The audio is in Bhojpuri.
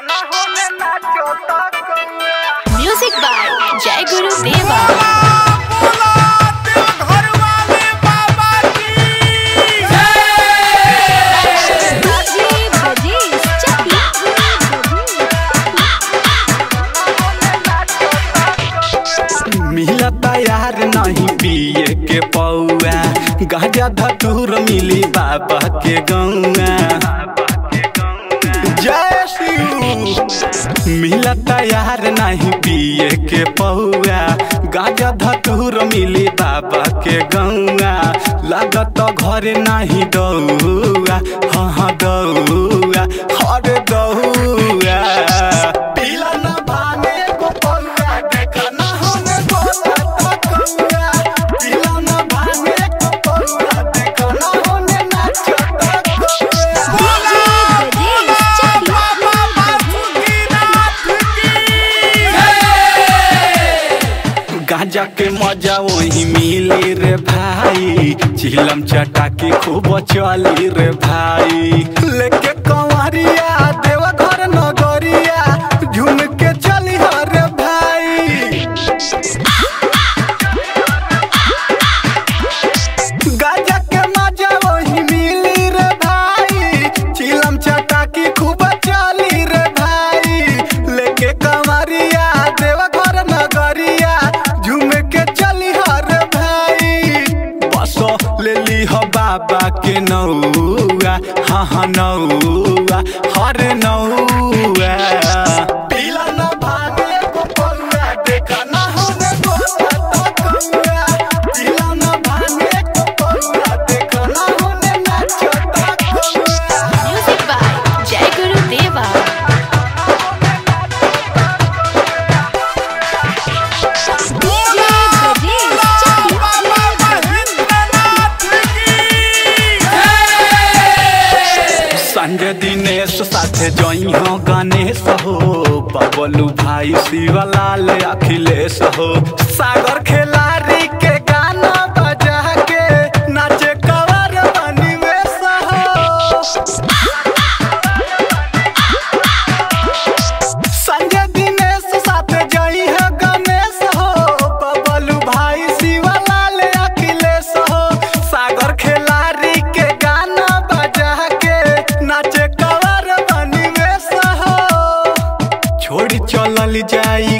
म्यूजिक बाय जय गुरु देवा मिलता यार नहीं पिए के पौआ गाजा धतूर मिली बाबा के गौआ जय शिव मिलता यार नहीं पिए के पौआ गाजा धतूर मिली बाबा के गौआ लागत घरे नहीं दौआ हाँ हाँ दौआ हरे दौआ पीला ना भाने को पौआ देखा ना हमें बोला तो कौआ पीला ना भाने को पौआ देखा ना हमें नाचो तो कौआ गांजा के मजा वही मिली रे भाई चिलम चटाकी खूब चली रे भाई लेके कंवरिया देवा घर नगरिया झूम के चली रे भाई गांजा के मजा वही मिली रे भाई चिलम चटाकी खूब चली रे भाई लेके कंवरिया देवा घर नगरिया झूम के चली हर भाई बस ले ली हो बाबा के नौआ हाँ हाँ नौआ हर नौआ पीला ना भागे को पौआ देखा ना होने गोता तो कौआ पीला ना भागे को पौआ देखा ना होने नाचो तो कौआ म्यूजिक बाय जय गुरु देवा संजय दिनेश साथे जई हो गणेश हो बबलू भाई शिवलाल अखिलेश हो सागर खिलाड़ी के गाना बजा के नाचे कवर बनी वेश हो संजय दिनेश साथे जई है गणेश हो बबलू भाई शिवलाल अखिलेश हो सागर खिलाड़ी के गाना बजा के नाचे कवर बनी वेश हो छोड़ी चलल जाई